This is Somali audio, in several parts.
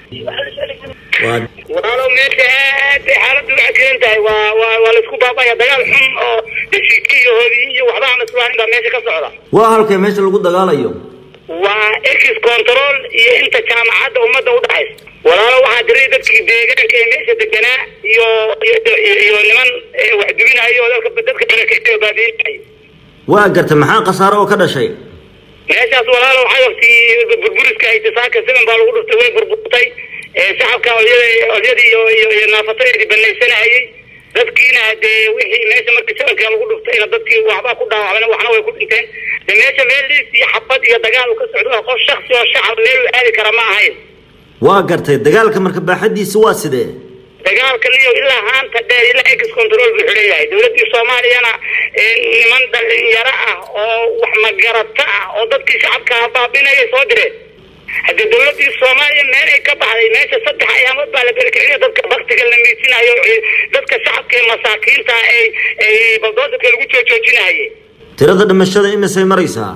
walaalow meesha aad bay xaaladdu u cajiran tahay waa waa waa laisku baabaya dagaal xun oo deshiki iyo hodi iyo waxba aan islaanin baa meesha ka socda waa halkay meesha lagu dagaalayo waa ex control iyo inta jaamacadda ummadda udhaxaysa walaalo waxaa jiray dadkii deegaanka ee meesha deganaa iyo iyo niman wax dubinayo oo dadka dadka barakeeyo baabiinay waa gartay maxaa khasaaro oo ka dhashay meeshaas walaalo xagabtii burburiska itisaaka siban baa lagu dhuftay way burburtay shacabka olyada olyadii iyo iyo iyo naafatadii banaysanayay dadkiina dee wixii meesha markii shabanka lagu dhuftayna dadkii waxbaa ku dhaawacmeen waxna way ku dhinteen de meesha meel liis iyo xabad iyo dagaal uu ka socdo qof shaksi oo shacab meel u aadi kara ma ahayn waa gartay dagaalka marka baaxadiisa waa sidee dagaalkan iyo ilaa haanta dheer ilaa ex control buu xidhan yahay dowladdii soomaaliyana niman dhalinyaro ah oo wax magarata ah oo dadkii shacabka baabinayay soo direen haddii dowladii soomaaliya meel ay ka baxday meesha saddex ayaamood baa la berkicina dadka baktiga la miisinayo dadka shacabka ee masaakiinta ay ay baldoosarka lagu joojoojinaye tirada dhimashada imisay maraysaa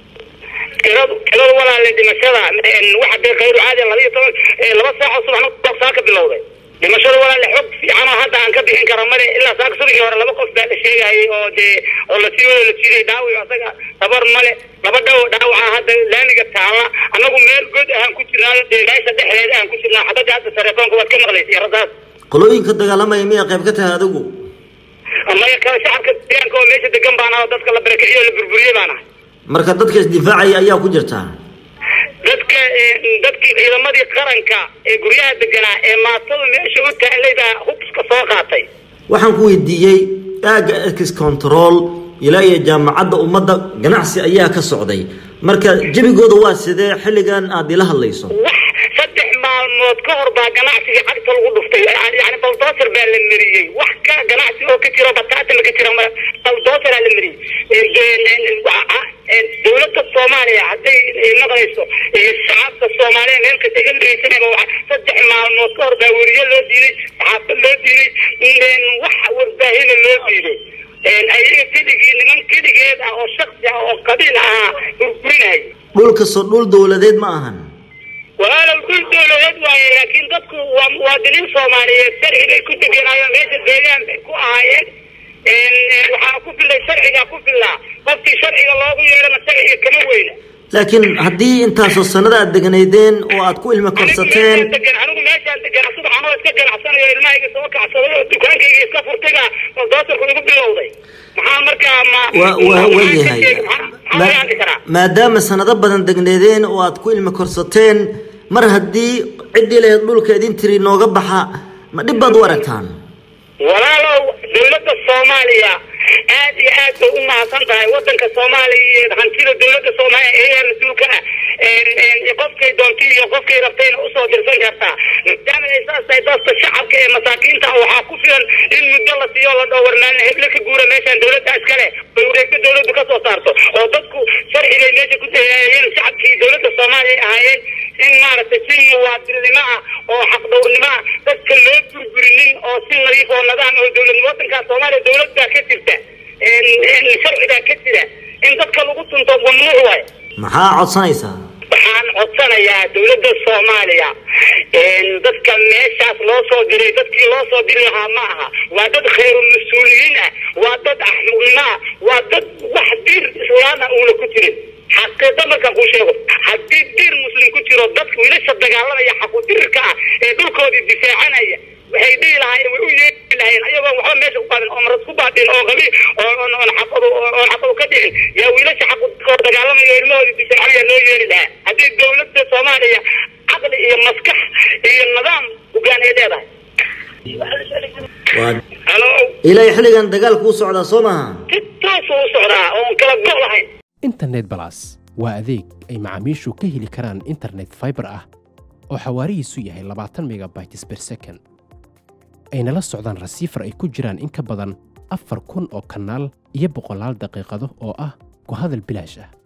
tiradu tiradu walaale dhimashada waxa dee khayru caadi laba iyo toban laba saaco subaxna saa ka bilowday dhimashada walaale xog fiican oo hadda aan ka bixin kara male ilaa saaka subaxii hore laba qof baa la sheegayay oo dee oo lasii wada la jiiday dhaawic asaga tabar male laba dhaw dhaawaca hadda laamiga taala annagu meel god ahaan ku jirnaayo dee meesha dhexdeeda aan ku jirnaa xabadda hadda telefoonka waad ka maqlaysay radaas qolooyinka dagaalamaya miyaa qayb ka tahay adigu maya kale shacabka deegaanka oo meesha degan baan aho dadka la barakiciyo o la burburiyey baan ahay marka dadka isdifaacaya ayaa ku jirtaa dadka dadkii ciidamadii qaranka ee guryaha deganaa ee maatada meesha u taalay baa hubska soo qaatay waxaan ku weydiiyey aagga ex control ilaa iyo jaamacadda ummadda ganacsi ayaa ka socday marka jebigooda waa sidee xilligan aada ila hadlayso wax saddex maalmood ka hor baa ganacsigii cagta lagu dhuftay yani baldoser baa la mariyey wax ka ganacsi oo ka jiro bataatama ka jira baldoseraa la mariyey dowladda soomaaliya hadday maqlayso iyo shacabka soomaaliya meel kasta iga dhegeysanayba waa saddex maalmood ka hor baa weriye loo diiday saxaafad loo diiday wax warbaahina loo diiday ayaga keligii niman keligeed ah oo shaksi ah oo qabiil ahaa burburinaya dhulkasoo dhul dowladeed ma ahan walaalow dhul dowladeed waaye laakiin dadku waa muwaadiniin soomaaliyeed sharci bay ku degenaayoon meesha deegaan bay ku ahaayeen waxaa ku filay sharcigaa ku filaa qofkii sharciga loogu yeedhana sharciga kama weyna laakiin haddii intaasoo sanada aad deganaydeen oo aad ku ilmi korsateen anigu meeshaan degan subax anoo iska ganacsanayo ilmahayga soo kacsaday oo dukaankayga iska furtayga baldoosarku igu bilowday maxaa markaa ma wa wa waayahay maadaama sanado badan degneedeen oo aad ku ilmi korsateen mar haddii ciddii lahayd dhulka idin tiri nooga baxa ma dhib baad u aragtaan walaalow dowladda soomaaliya aad iyo aad bay u mahadsan tahay wadanka soomaaliya iyo hantida dowladda soomaaliya eeyaa mas-uulka ah qofkay doontay iyo qofkay rabtayna usoo dirsan kartaa maadaama ay saas tahay dadka shacabka ee masaakiinta ah waxaa ku filan in muddo la siiyo la dhowr maalin heble ka guura meeshaan dowladda iskale bay wareegto dowladdu ka soo saarto oo dadku sharcigay meesha ku dayaayeen shacabkii dowladda soomaaliya ay ahaayeen in maaragtay si muwaadinnimo ah oo xaqdhowrnimo ah dadka loo burburinin oo si nadiif oo nidaam oo dowladnimo wadankaa soomaaliya dowlad baa ka jirta sharci baa ka jira in dadka lagu tunto mamnuuc waay maxaa codsanaysaa waxaan codsanayaa dowladda soomaaliya dadka meeshaas loo soo diray dadkii loo soo diri lahaa ma aha waa dad khayru mas-uuliyiin ah waa dad axmuqnimo ah waa dad wax diir islaama uuna ku jirin xaqiiqo markaan kuu sheego haddii diir muslim ku jiro dadka wiilasha dagaalamaya xaqudirirka ah ee dhulkoodii difaacanaya waxay dhihi lahaayeen way u yeeri lahayeen ayagoon waxba meesha ku baadin oo maras ku baadin oo qabi oon xaqadu oon xaqadu ka dhicin yaa wiilasha xaqudkoo dagaalamaya ilmahoodii difaacanaya loo yeeri lahaa haddii dowladda soomaaliya caqli iyo maskax iyo nidaam hogaan ay leedahay halo ilaa xilligan dagaalku u socdaa soo maaha si toosu u socdaa oon kala go' lahayn internet balas waa adeeg ay macaamiishu ka heli karaan internet fiber ah oo xawaarihiisu yahay labaatan megabytes per second ayna la socdaan rasiifar ay ku jiraan in ka badan afar kun oo kanaal iyo boqolaal daqiiqado oo ah ku hadal bilaash ah